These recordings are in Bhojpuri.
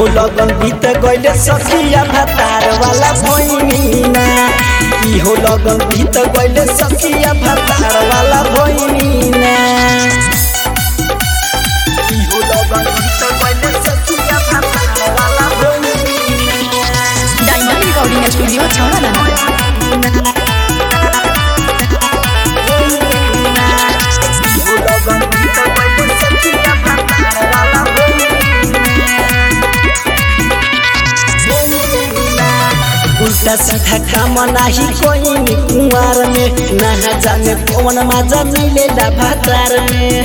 इहो लगन बीत गइले सखिया भातार वाला भैनीना इहो लगन बीत गइले सखिया भातार वाला भैनीना इहो लगन बीत गइले सखिया भातार वाला भैनीना डायमंड रिकॉर्डिंग स्टूडियो छौड़ा इहो लगन बीत गइले सखिया भातार वाला उल्टा सीधा काम नाही कोई में कुंवार में ना जाने कौन मजा मिलेला भातार में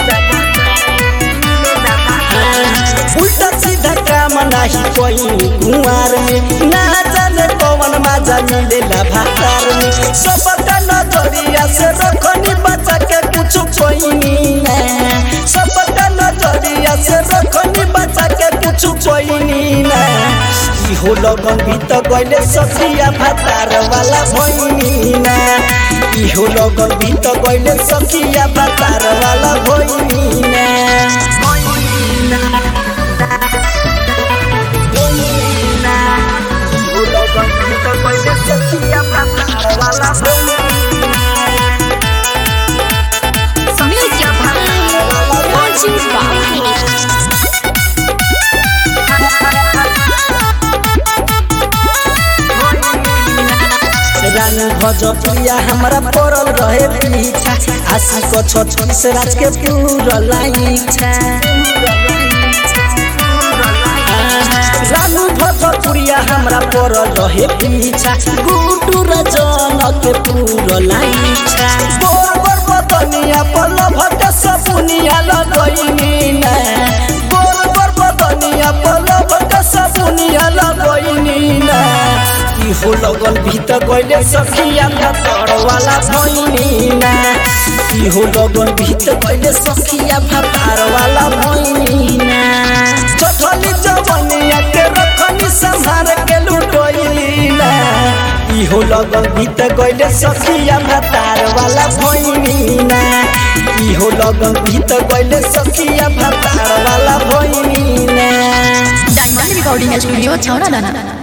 उल्टा सीधा काम नाही कोई में कुंवार में ना जाने कौन मजा मिलेला भातार में सबका नजरिया से रखनी बचा के कुछ कोई ना सबका नजरिया से रखनी बचा के कुछ कोई ना इहो लगन भीत गइले सखिया भातार वाला भैनीना इहो लगन भीत गइले सखिया भातार वाला भैनीना इहो लगन भीत गइले सखिया भातार वाला Music by Launching Sparkle. रानी भजपिया हमरा पड़ल रहे पीछा आशी को छत्तीस राज के पूरा इच्छा रानू भजपुरिया हमरा पड़ल रहे पीछा गुटू रजन के पूरा इच्छा बोर बोर बदनिया पल भट सपुनिया लगैनी ना बोर बोर बदनिया पल भट सपुनिया लगैनी ना इहो लगन भीत गइले सखिया भातर वाला भैनीना इहो लगन भीत गइले सखिया भातार वाला भैनीना चठली जवनिया के रखनी संभार के लुटोइलीना इहो लगन भीत गइले सखिया भातार वाला भैनीना इहो लगन भीत गइले सखिया भातार वाला भैनीना डायमंड रिकॉर्डिंग स्टूडियो छौड़ा